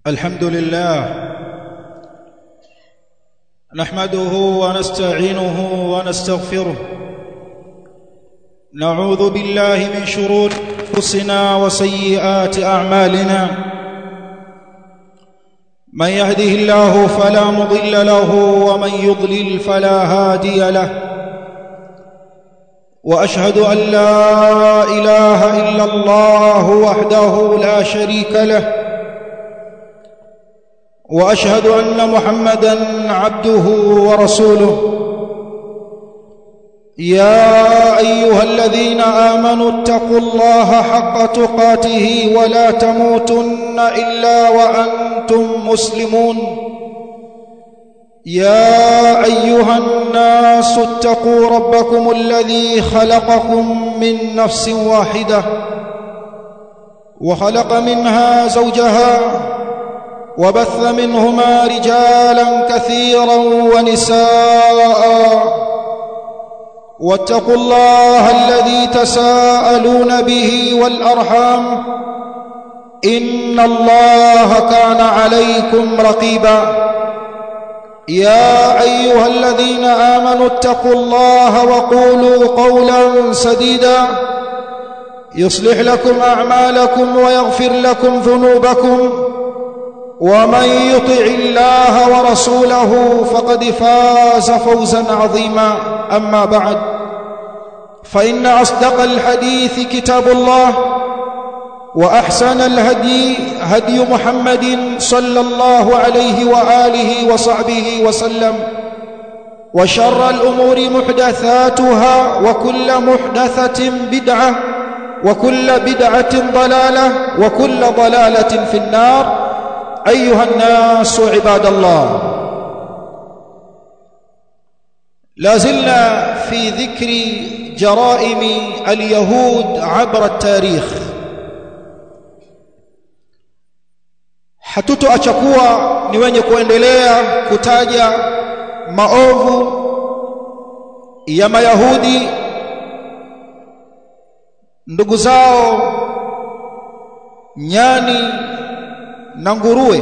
الحمد لله نحمده ونستعينه ونستغفره نعوذ بالله من شرور انفسنا وسيئات اعمالنا من يهده الله فلا مضل له ومن يضلل فلا هادي له واشهد ان لا اله الا الله وحده لا شريك له واشهد ان محمدا عبده ورسوله يا ايها الذين امنوا اتقوا الله حق تقاته ولا تموتن الا وانتم مسلمون يا ايها الناس اتقوا ربكم الذي خلقكم من نفس واحده وخلق منها زوجها وبث منهما رجالا كثيرا ونساء واتقوا الله الذي تساءلون به والارحام ان الله كان عليكم رقيبا يا ايها الذين امنوا اتقوا الله وقولوا قولا سديدا يصلح لكم اعمالكم ويغفر لكم ذنوبكم ومن يطع الله ورسوله فقد فاز فوزا عظيما اما بعد فان اصدق الحديث كتاب الله واحسن الهدي هدي محمد صلى الله عليه واله وصحبه وسلم وشر الامور محدثاتها وكل محدثه بدعه وكل بدعه ضلاله وكل ضلاله في النار ايها الناس عباد الله لا زلنا في ذكر جرائم اليهود عبر التاريخ hatutoacha kuwa ni wenye kuendelea kutaja maovu ya mayahudi ndugu zao nyani na nguruwe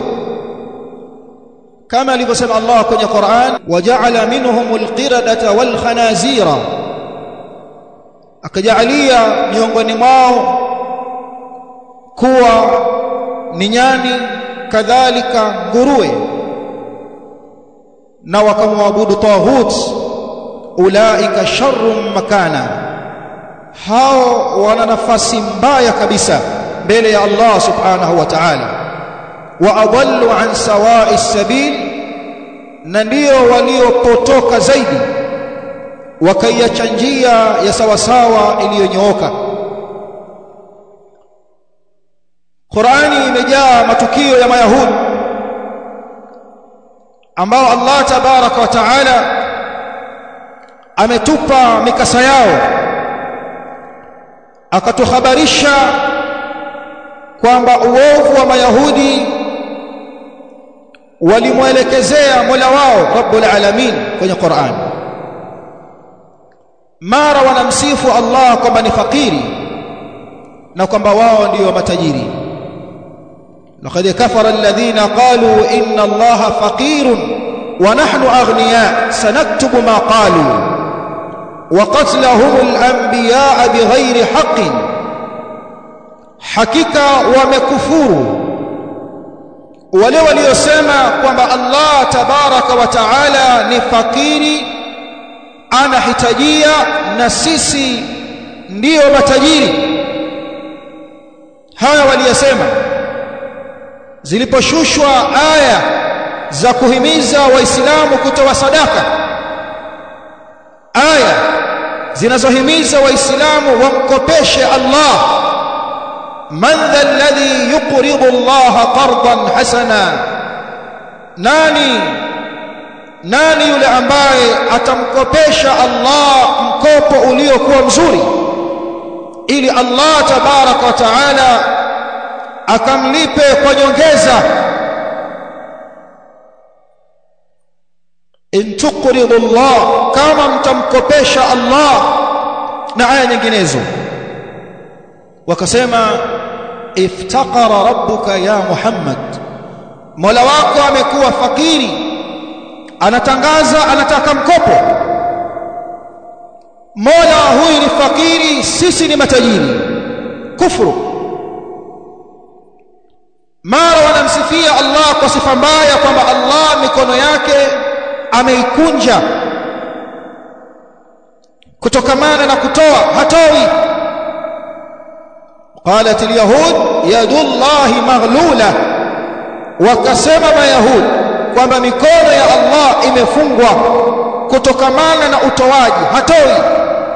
kama alivyosema Allah kwenye Qur'an waja'ala minhumul qiradata wal khanazira akajalia miongoni mwao kuwa ni nyani kadhalika nguruwe na wakamwabudu taghut ulaika sharrun makana hao wana nafasi mbaya kabisa mbele ya Allah subhanahu wa ta'ala wa adallu an sawa'i sabil na ndio waliopotoka zaidi wakaiacha njia ya sawasawa iliyonyooka Qur'ani imejaa matukio ya Mayahudi ambao Allah tabaraka wa taala ametupa mikasa yao akatuhabarisha kwamba uovu wa Mayahudi walimwelekezea Mola wao Rabbul Alamin kwenye Qur'an mara wanamsifu Allah kwamba ni fakiri na kwamba wao ndio matajiri لقد كفر الذين قالوا إن الله فقير ونحن أغنياء سنكتب ما قالوا وقتلهم الأنبياء بغير حق حقيقة ومكفور wale waliosema kwamba Allah tabaraka wa taala ni fakiri anahitajia na sisi ndiyo matajiri haya waliyosema ziliposhushwa aya za kuhimiza waislamu kutoa sadaka aya zinazohimiza waislamu wamkopeshe Allah man dha alladhi yuqridu Allah qardan hasana nani nani yule ambaye atamkopesha Allah mkopo uliokuwa mzuri ili Allah tabaraka wa taala akamlipe kwa nyongeza in tuqridu Allah kama mtamkopesha Allah na aya nyinginezo wakasema iftaqara rabbuka ya Muhammad Mola wako amekuwa fakiri anatangaza anataka mkopo Mola huyu ni fakiri sisi ni matajiri kufuru mara wanamsifia Allah kwa sifa mbaya kwamba Allah mikono yake ameikunja kutokamana na kutoa hatoi qalat alyahud yadullahi maghlula wakasema mayahud kwamba mikono ya Allah imefungwa kutokamana na utoaji hatoi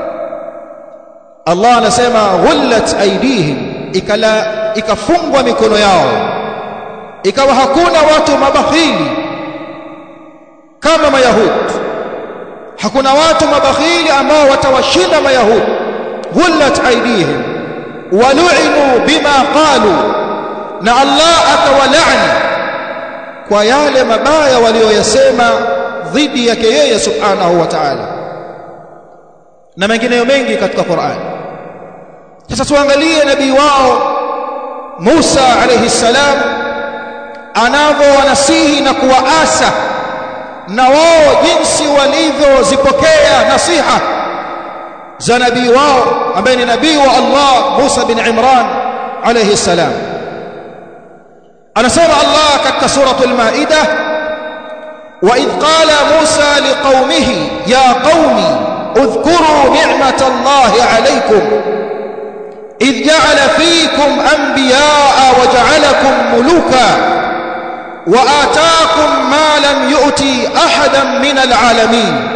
Allah anasema ghullat aydihim ikala ikafungwa mikono yao ikawa hakuna watu mabakhili kama mayahudi hakuna watu mabakhili ambao watawashinda mayahudi ghullat aydihim walu'inu bima qalu na Allah akawalaani kwa yale mabaya walioyasema dhidi yake yeye subhanahu wa ta'ala na mengineyo mengi katika Qur'an sasa tuangalie nabii wao Musa alayhi salam anavyowanasihi na kuwaasa na wao jinsi walivyozipokea nasiha za nabii wao ambaye ni nabii wa Allah Musa bin Imran alayhi salam anasema Allah katika suratul Maida وإذ قال موسى لقومه يا قوم اذكروا نعمة الله عليكم إذ جعل فيكم أنبياء وجعلكم ملوكا وآتاكم ما لم يؤت أحدا من العالمين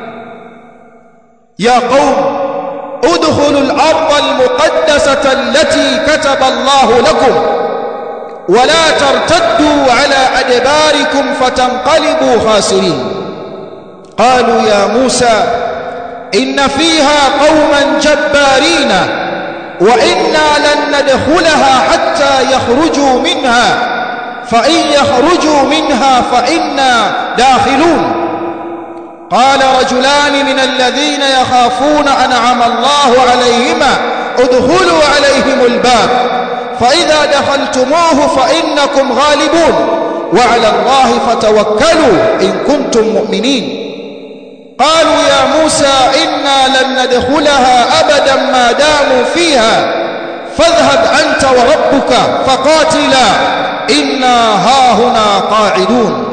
يا قوم ادخلوا الأرض المقدسة التي كتب الله لكم ولا ترتدوا على أدباركم فتنقلبوا خاسرين قالوا يا موسى إن فيها قوما جبارين وإنا لن ندخلها حتى يخرجوا منها فإن يخرجوا منها فإنا داخلون قال رجلان من الذين يخافون أنعم الله عليهما ادخلوا عليهم الباب فإذا دخلتموه فإنكم غالبون وعلى الله فتوكلوا إن كنتم مؤمنين قالوا يا موسى إنا لن ندخلها أبدا ما داموا فيها فاذهب أنت وربك فقاتلا إنا هاهنا قاعدون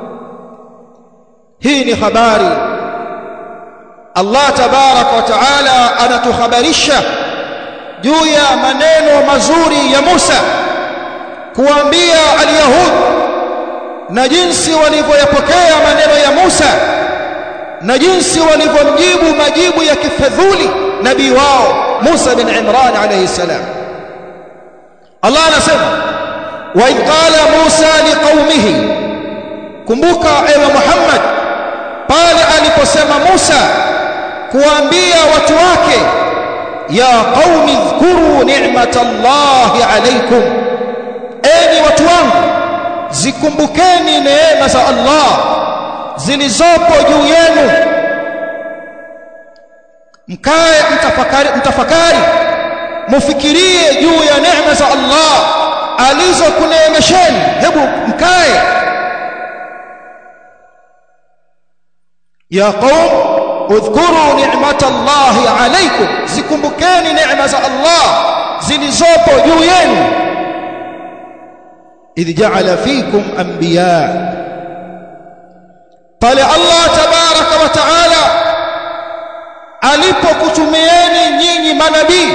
هيني خباري الله تبارك وتعالى أنا تخبرشه juu ya maneno mazuri ya Musa kuambia alyahud na jinsi walivyoyapokea maneno ya Musa na jinsi walivyomjibu majibu ya kifedhuli nabii wao Musa bin Imran alayhi salam Allah anasema wa idh qala Musa liqaumihi kumbuka ewe Muhammad pale aliposema Musa kuambia watu wake ya qaumi dhkuru ni'matallahi alaykum enyi watu wangu zikumbukeni neema za Allah zilizopo juu yenu mkae mtafakari mtafakari mufikirie juu ya neema za Allah alizokuneemesheni hebu mkae ya qaum udhkuru ni'matallahi alaykum zikumbukeni neema za Allah zilizopo juu yenu idh ja'ala fikum anbiya pale Allah tabaraka wa taala alipokutumieni nyinyi manabii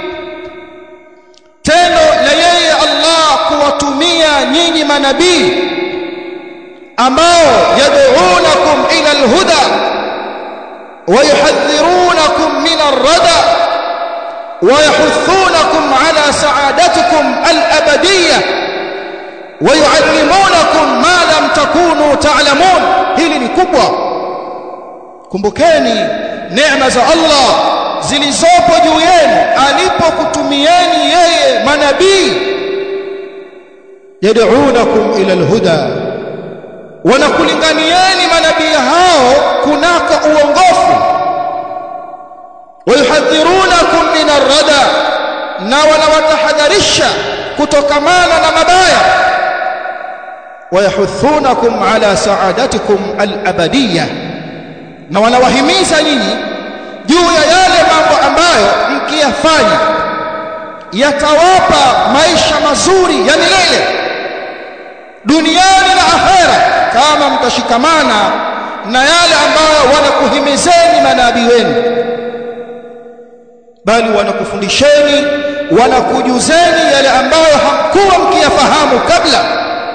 tendo la yeye Allah kuwatumia nyinyi manabii ambao yad'unakum ila alhuda ويحذرونكم من الردى ويحثونكم على سعادتكم الأبدية ويعلمونكم ما لم تكونوا تعلمون hili ni kubwa kumbukeni neema za Allah zilizopo juu yenu alipokutumieni yeye manabii yad'unakum ila alhuda wanakulinganieni manabii hao kunako uongofu wayuhadhirunakum min arrada na wanawatahadharisha kutokamana na mabaya wayahuthunakum ala saadatikum al-abadiyya na wanawahimiza nyinyi juu ya yale mambo ambayo mkiyafanya yatawapa maisha mazuri ya milele duniani na akhera kama mtashikamana na yale ambayo wanakuhimizeni manabii wenu bali wanakufundisheni wanakujuzeni yale ambayo hamkuwa mkiyafahamu kabla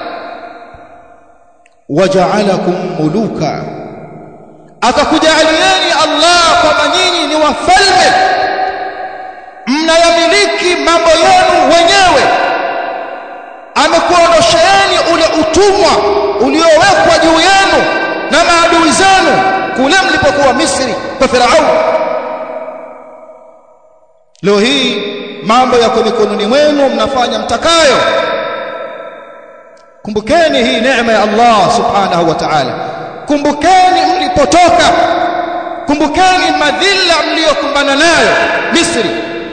waja'alakum muluka akakujalieni Allah kwamba nyinyi ni wafalme mnayamiliki mambo yenu wenyewe amekuondosheeni ule utumwa uliowekwa juu yenu na maadui zenu kule mlipokuwa Misri kwa Farao leo hii mambo yako mikononi mwenu mnafanya mtakayo kumbukeni hii neema ya Allah subhanahu wa ta'ala kumbukeni mlipotoka kumbukeni madhila mliyokumbana nayo Misri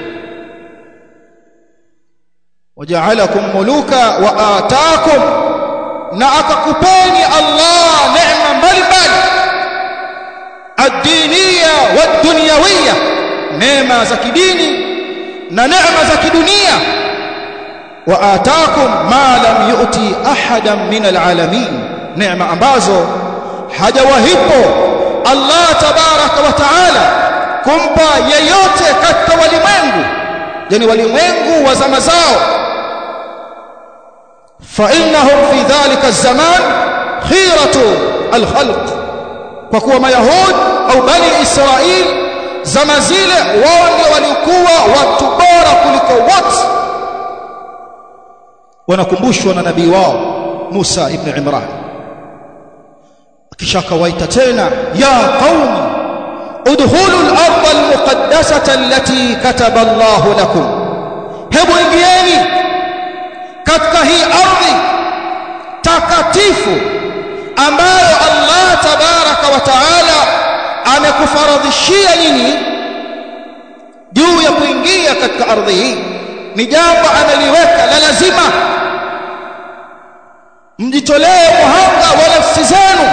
waja'alakum muluka wa ataakum na akakupeni Allah neema mbalimbali ad-diniya wad-dunyawiyya neema za kidini na neema za kidunia wa ataakum ma lam yu'ti ahadan min al-alamin neema ambazo hajawahipo Allah tabaraka wa taala kumpa yeyote katika walimwengu yani walimwengu wa zama zao fa innahum fi dhalika az-zaman khiratu al-khalq kwa kuwa mayahud au bani israil zama zile wao ndio walikuwa watu bora kuliko wote wanakumbushwa na nabii wao Musa ibn Imran kisha kawaita tena ya qaumi udkhulu al-ardha al-muqaddasata allati kataba Allahu lakum hebu ingieni katika hii ardhi takatifu ambayo Allah tabaraka wa taala amekufaradhishia nyinyi juu ya kuingia katika ardhi hii ni jambo ameliweka la lazima mjitolee muhanga wa nafsi zenu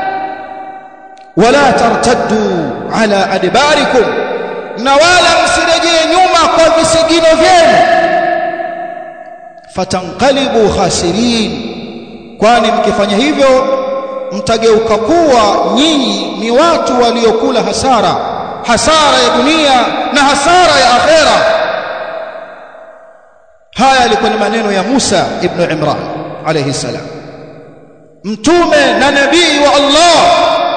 wala tartaddu ala adbarikum na wala msirejee nyuma kwa visigino vyenu fatanqalibu khasirin kwani mkifanya hivyo mtageuka kuwa nyinyi ni watu waliokula hasara hasara ya dunia na hasara ya akhera haya yalikuwa ni maneno ya Musa ibn Imran alayhi salam mtume na nabii wa Allah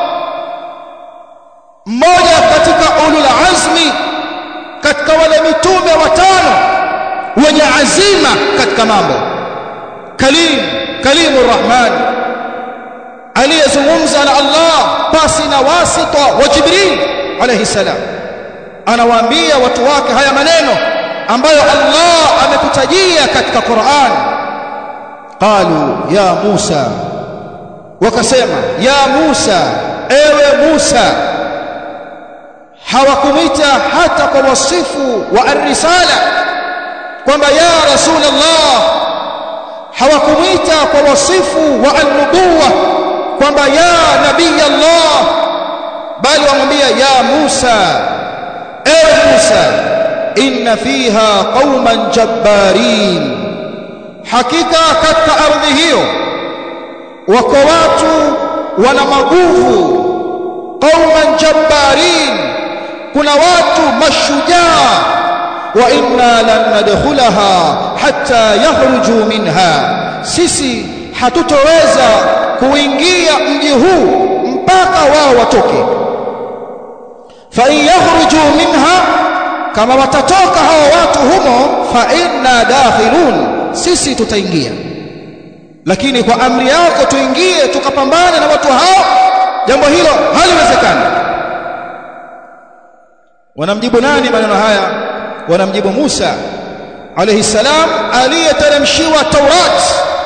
mmoja katika ulul azmi katika wale mitume watano wenye azima katika mambo kalim kalimur rahman aliyezungumza na Allah pasi na wasita wa Jibril alayhi salam anawaambia watu wake haya maneno ambayo Allah amekutajia katika Qur'an qalu ya Musa wakasema ya Musa ewe Musa hawakumita hata kwa wasifu wa ar-risala kwamba ya rasulullah hawakumita kwa wasifu wa an-nubuwa kwamba ya nabii Allah bali wamwambia ya Musa ewe Musa inna fiha qauman jabbarin hakika katika ardhi hiyo wako watu wana maguvu qauman jabbarin kuna watu mashujaa wa inna lan nadkhulaha hatta yakhruju minha sisi hatutoweza kuingia mji huu mpaka wao watoke fa in yakhruju minha kama watatoka hao watu humo fa inna dakhilun sisi tutaingia lakini kwa amri yako tuingie tukapambane na watu hao jambo hilo haliwezekani wanamjibu nani maneno haya wanamjibu Musa alayhi salam aliyeteremshiwa Taurat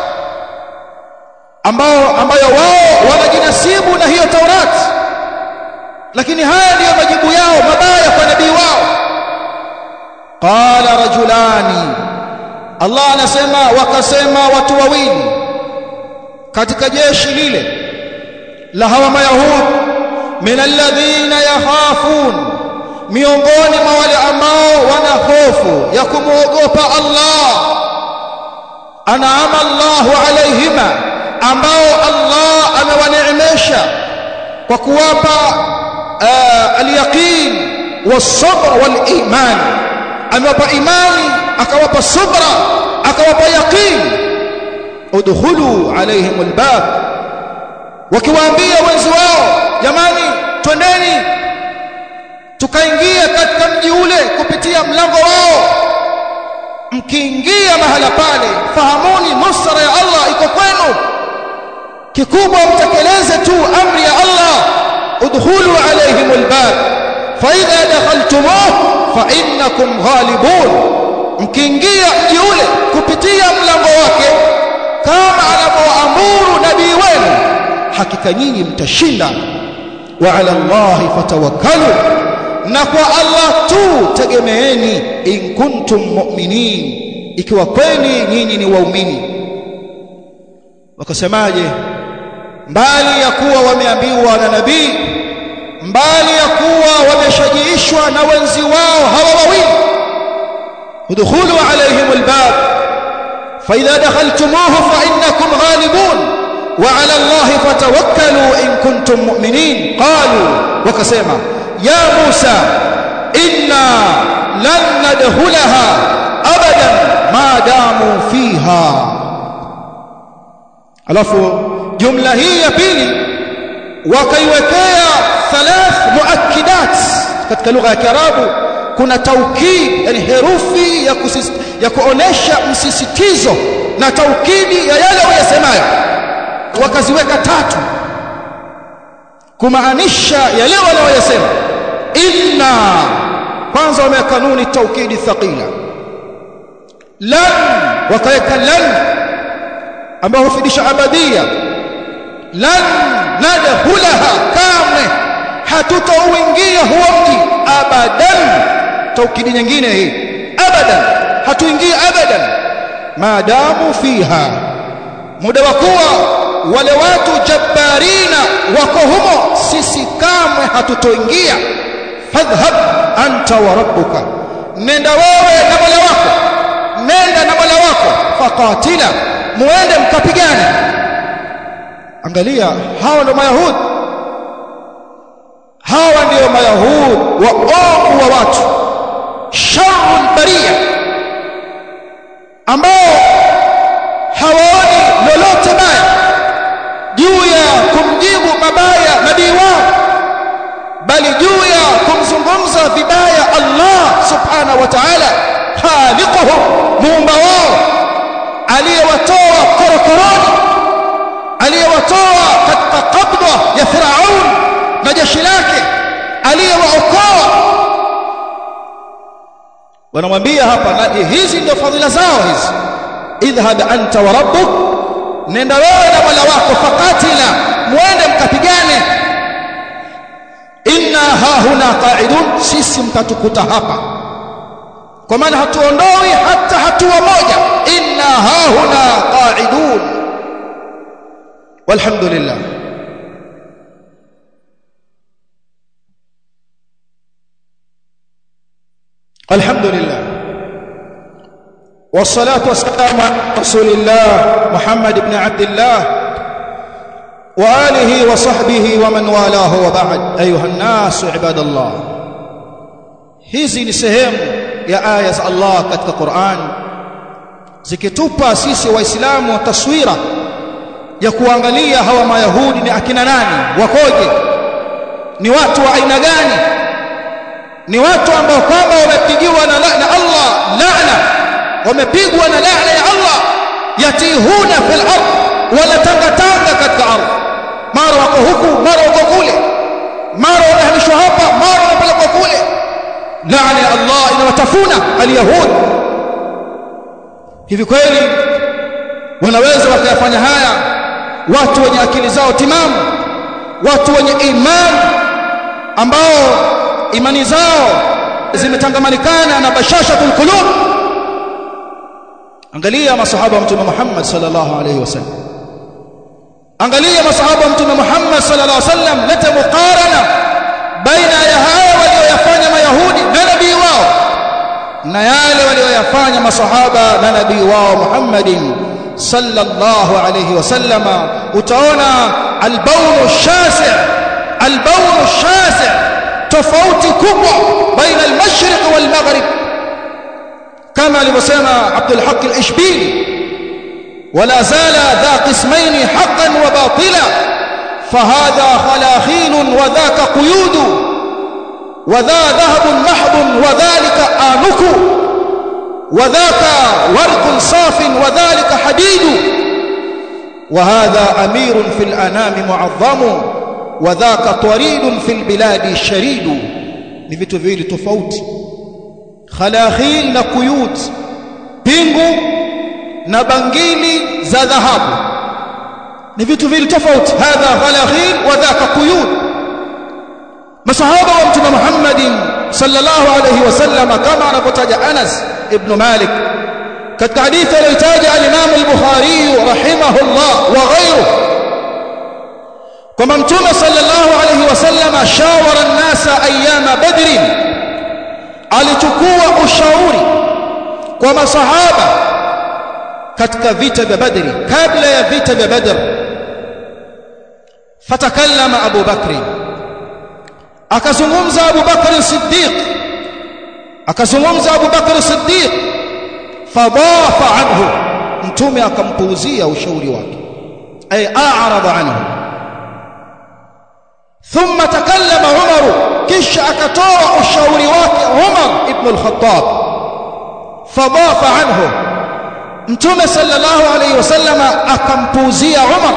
ambao ambayo wao wanajinasibu na hiyo Taurat lakini haya ndiyo majibu yao mabaya kwa nabii wao qala rajulani Allah anasema wakasema watu wawili katika jeshi lile la hawa mayahudi min alladhina yakhafun miongoni mwa wale ambao wana hofu ya kumwogopa Allah anaama Allahu alaihima ambao Allah amewaneemesha kwa kuwapa al-yaqin was-sabr wal-iman amewapa imani akawapa subra akawapa yaqin udkhulu alaihim al-bab wakiwaambia wenzi wao jamani twendeni tukaingia katika mji ule kupitia mlango wao mkiingia mahala pale fahamuni nusra ya Allah iko kwenu kikubwa mtekeleze tu amri ya Allah udkhulu alaihim albab fa idha dakhaltumuh fa innakum ghalibun mkiingia mji ule kupitia mlango wake kama anavyoamuru nabii wenu hakika nyinyi mtashinda wa ala Allah fatawakkalu na kwa Allah tu tegemeeni in kuntum mu'minin ikiwa kweli nyinyi ni waumini wakasemaje mbali ya kuwa wameambiwa na nabii mbali ya kuwa wameshajiishwa na wenzi wao hawa wawili udkhulu alaihim albab fa idha dakhaltumuhu fa innakum ghalibun وعلى الله فتوكلوا إن كنتم مؤمنين قالوا وكسيما يا موسى إنا لن ندخلها أبدا ما داموا فيها alafu jumla hii ya pili wakaiwekea thalath muakkidat katika lugha ya Kiarabu kuna taukid yani herufi ya, kusis, ya kuonesha msisitizo na taukidi ya yale wayasemayo wakaziweka tatu kumaanisha yale wanayoyasema inna kwanza wameweka kanuni taukidi thaqila lan wakaweka lan ambayo hufidisha abadia lan nadkhulaha kamwe hatutauingia huo mji abadan taukidi nyingine hii abadan hatuingia abadan maadamu fiha muda wa kuwa wale watu jabbarina wako humo sisi kamwe hatutoingia fadhhab anta wa rabbuka nenda wewe na mola wako nenda na mola wako faqatila muende mkapigane angalia hawa ndio mayahudi hawa ndio mayahudi wa ovu wa watu sharrul bariya ambao hawaoni lolote baya juu ya kumjibu mabaya nabii wao bali juu ya kumzungumza vibaya Allah subhanahu wa ta'ala khaliquhum muumba wao aliyewatoa korokoroni aliyewatoa katika qabda ya Firaun na jeshi lake aliyewaokoa wanamwambia hapa na hizi ndio fadhila zao hizi idhhab anta wa rabbuk nenda wewe na mola wako fakatila muende mkapigane inna hahuna qa'idun sisi mtatukuta hapa kwa maana hatuondoi hata hatua moja inna hahuna qa'idun walhamdulillah الحمد لله والصلاة والسلام على رسول الله محمد بن عبد الله وآله وصحبه ومن والاه وبعد أيها الناس عباد الله hizi ni sehemu ya aya za Allah katika Qur'an zikitupa sisi waislamu taswira ya kuangalia hawa mayahudi ni akina nani wakoje ni watu wa aina gani ni watu ambao kwamba wamepigiwa na, na Allah laana wamepigwa na laana ya Allah yatihuna fil ardh wala tangatanga katika ardhi mara wako huku mara wako kule mara wanahamishwa hapa mara wanapelekwa kule laana ya Allah inawatafuna alyahud hivi kweli wanaweza wakayafanya haya watu wenye akili zao timamu watu wenye imani ambao imani zao zimetangamanikana na bashashatul qulub angalia masahaba wa mtume Muhammad sallallahu alaihi wasallam angalia masahaba wa mtume Muhammad sallallahu alaihi wasallam leta muqarana baina ya haya walioyafanya mayahudi na nabii wao na yale walioyafanya masahaba na nabii wao Muhammadin sallallahu alayhi wasallama utaona albaunu shasi' albaunu shasi' tofauti kubwa baina almashriq walmaghrib kama alivyosema Abdul Haq al-Ishbili ولا زال ذا قسمين حقا وباطلا فهذا خلاخيل وذاك قيود وذا ذهب محض وذلك آنك وذاك ورق صاف وذلك حديد وهذا أمير في الأنام معظم وذاك طريد في البلاد شريد نفتو فيلي تفوت خلاخيل نقيود بينغو na bangili za dhahabu ni vitu vili tofauti hadha khalakhil wa dhaka quyud masahaba wa mtume Muhammadin sallallahu alayhi wasallam kama anapotaja Anas ibn Malik katika hadithi aliyotaja al-Imam al-Bukhari rahimahullah wa ghayruhu kwamba mtume sallallahu alayhi wasallam shawara an-nasa ayyama badr alichukua ushauri kwa masahaba katika vita vya Badri kabla ya vita vya Badr fatakallama Abu Bakri akazungumza Abu Bakr Siddiq akazungumza Abu Bakr Siddiq fadafa anhu mtume akampuuzia ushauri wake ay a'rada anhu thumma takallama Umar kisha akatoa ushauri wake Umar ibn al-Khattab fadafa anhu mtume sallallahu alayhi wasallama akampuuzia Umar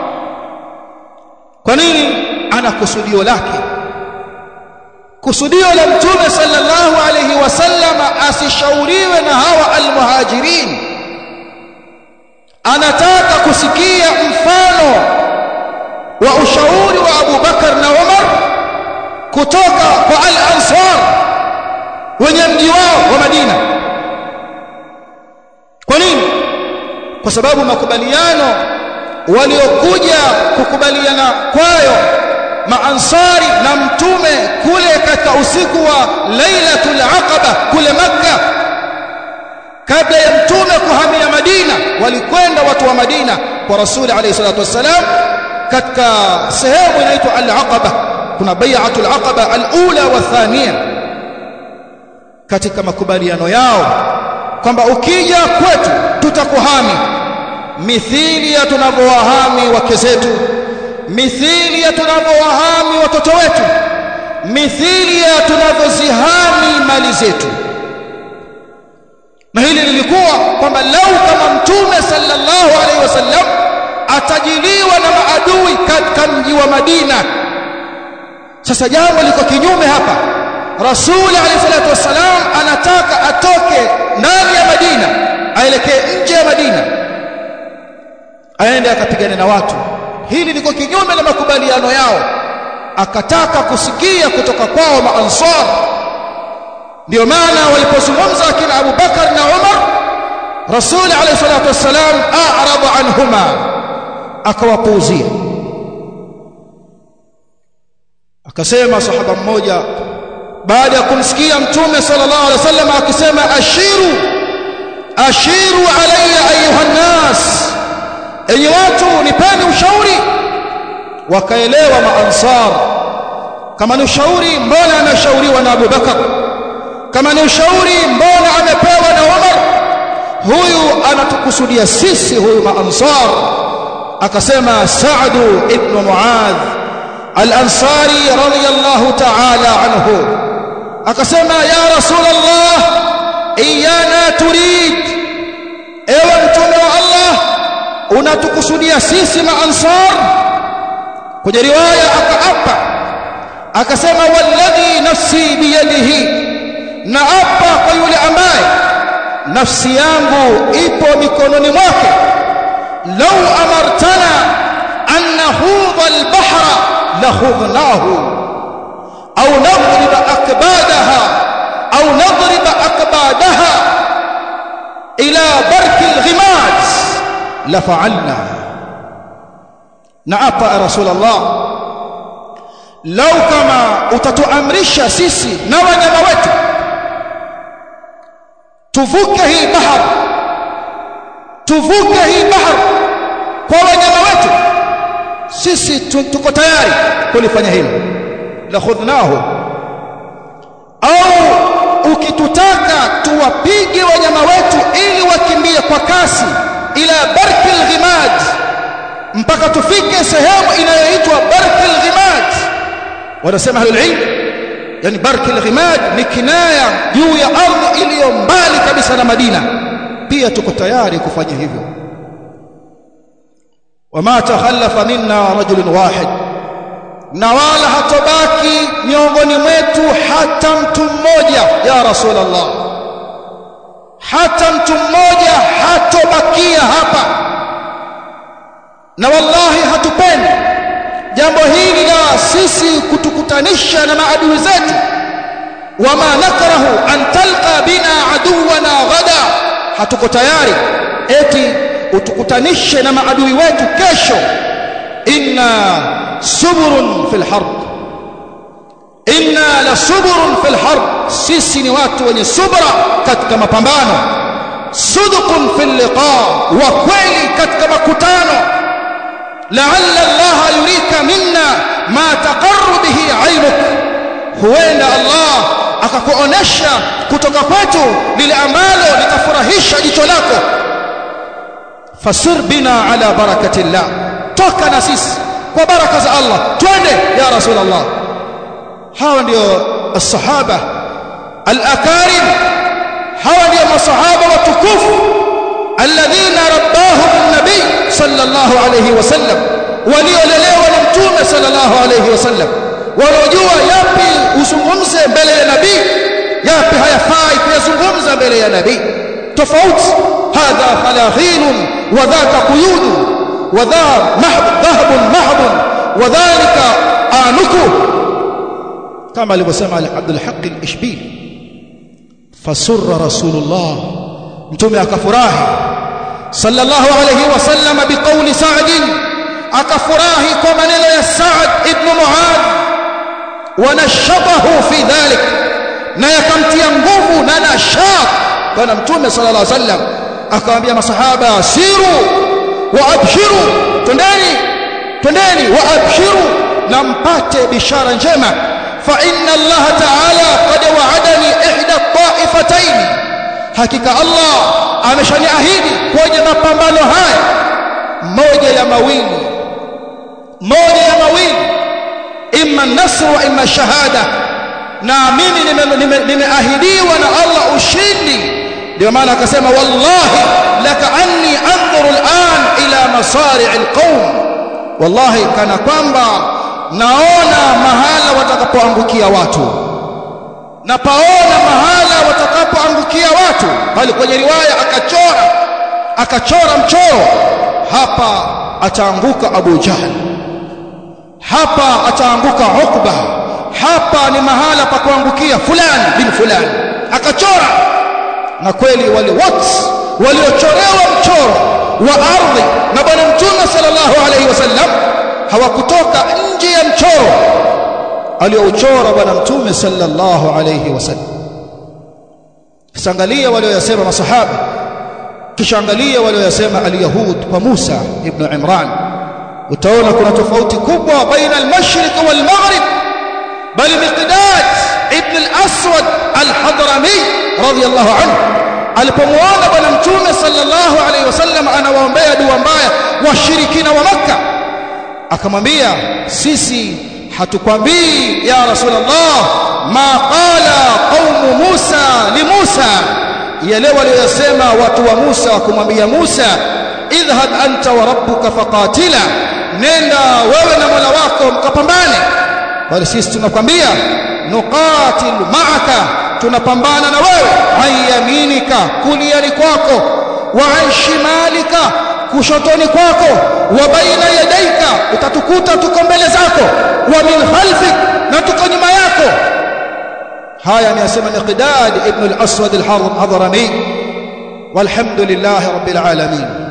kwa nini ana kusudio lake kusudio la mtume sallallahu alayhi wasallama asishauriwe na hawa almuhajirin anataka kusikia mfano wa ushauri wa Abu Bakar na Umar kutoka kwa al-Ansar wenye mji wao wa Madina kwa nini kwa sababu makubaliano waliokuja kukubaliana kwayo maansari na mtume kule katika usiku wa lailatul aqaba kule makka kabla ya mtume kuhamia madina walikwenda watu wa madina kwa rasuli alayhi salatu wassalam katika sehemu inaitwa al-aqaba kuna bai'atul aqaba al-ula wa thaniya katika makubaliano yao kwamba ukija kwetu tutakuhami mithili ya tunavyowahami wake zetu mithili ya tunavyowahami watoto wetu mithili ya tunavyozihami mali zetu na hili lilikuwa kwamba lau kama mtume sallallahu alaihi wasallam atajiliwa na maadui katika mji wa Madina sasa jambo liko kinyume hapa Rasul alayhi salatu wasalam anataka atoke ndani ya Madina aelekee nje ya Madina aende akapigane na watu hili liko kinyume na makubaliano yao akataka kusikia kutoka kwao maansar ndio maana walipozungumza akina Abu Bakar na Umar Rasul alayhi salatu wasalam a'rada anhuma akawapuuzia akasema sahaba mmoja baada ya kumsikia mtume sallallahu alaihi wasallam akisema ashiru ashiru alayya ayuha nas enyi watu nipeni ushauri wakaelewa maansar kama ni ushauri mbona ameshauriwa na Abu Bakar kama ni ushauri mbona amepewa na Umar huyu anatukusudia sisi huyu maansar akasema Sa'du ibn Muadh al-Ansari radiyallahu ta'ala anhu akasema ya rasulullah iyana turid ewe mtume wa Allah unatukusudia sisi maansar kwenye riwaya akaapa akasema walladhi nafsi biyadihi na apa kwa yule ambaye nafsi yangu ipo mikononi mwake law amartana an nahudha albahra lahudnahu au nadrib akbadaha au nadrib akbadaha ila barki alghimad lafa'alna na apa rasulullah lau kama utatuamrisha sisi na wanyama wetu tuvuke hii bahari tuvuke hii bahari kwa wanyama wetu sisi tuko tayari kulifanya hilo la khudnahu au ukitutaka tuwapige wanyama wetu ili wakimbie kwa kasi ila barkil ghimad mpaka tufike sehemu inayoitwa barkil ghimad wanasema ahlul ilm yani barkil ghimad ni kinaya juu ya ardhi iliyo mbali kabisa na Madina pia tuko tayari kufanya hivyo wama takhallafa minna rajulun wahid na wala hatobaki miongoni mwetu hata mtu mmoja ya rasulullah hata mtu mmoja hatobakia hapa na wallahi hatupendi jambo hili la sisi kutukutanisha na maadui zetu wama nakrahu an talqa bina aduwana ghada hatuko tayari eti utukutanishe na maadui wetu kesho inna suburun fil harb inna la suburun fil harb sisi ni watu wenye subra katika mapambano sudqun fil liqa wa kweli katika makutano la'alla Allah yurika minna ma taqarru bihi 'ainuk huenda Allah akakuonesha kutoka kwetu lile ambalo litafurahisha jicho lako fasir bina ala barakatillah toka na sisi kwa baraka za Allah twende ya rasulullah hawa ndio as-sahaba al-akarim hawa ndio masahaba watukufu alladhina rabbahum an-nabi sallallahu alayhi wasallam waliolelewa na mtume sallallahu alayhi wasallam wanaojua yapi uzungumze mbele ya nabii yapi hayafai kuyazungumza mbele ya nabii tofauti hadha khalaghin wa dhaka quyud wa dha mahd dhahab mahd wa dhalika anuku kama alivyosema Abdul Haq al-Ishbili fasurra rasulullah mtume akafurahi sallallahu alayhi wasallam biqawli Sa'd akafurahi kwa maneno ya Sa'd ibn Mu'adh wanashatahu fi dhalik na yakamtia nguvu na nashat bwana mtume sallallahu alaihi wasallam akamwambia masahaba siru wa abshiru twendeni twendeni wa abshiru na mpate bishara njema fa inna Allah ta'ala qad wa'adani ihda ta'ifatayn hakika Allah ameshaniahidi kwenye mapambano haya moja ya mawili moja ya mawili imma nasr wa imma shahada na mimi nimeahidiwa na Allah ushindi ndio maana akasema wallahi laka anni anzuru al'an ila masari' alqawm wallahi kana kwamba naona mahala watakapoangukia watu na paona mahala watakapoangukia watu bali kwenye riwaya akachora akachora mchoro hapa ataanguka Abu Jahl hapa ataanguka Ukba hapa ni mahala pa kuangukia fulani bin fulani akachora na kweli wale wote waliochorewa mchoro wa ardhi na bwana mtume sallallahu alaihi wasallam hawakutoka nje ya mchoro aliouchora bwana mtume sallallahu alaihi wasallam kisangalia walioyasema masahaba kisha angalia walioyasema alyahud kwa Musa ibn Imran utaona kuna tofauti kubwa baina al-mashriq wal-maghrib bali miqdad ibn al-aswad al-hadrami radiyallahu anhu alipomuona bwana mtume sallallahu alaihi wasallam anawaombea dua mbaya washirikina wa makka akamwambia sisi hatukwambii ya rasulullah ma qala qaumu musa li musa yale waliyosema watu wa musa kumwambia musa idhhab anta wa rabbuka faqatila nenda wewe na mola wako mkapambane bali sisi tunakwambia nuqatil ma'aka tunapambana na wewe ayaminika kuliani kwako wa an shimalika kushotoni kwako wa baina yadaika utatukuta tuko mbele zako wa min khalfik na tuko nyuma yako haya ameyasema Miqdad ibn al-Aswad al-Hadrami walhamdulillah rabbil alamin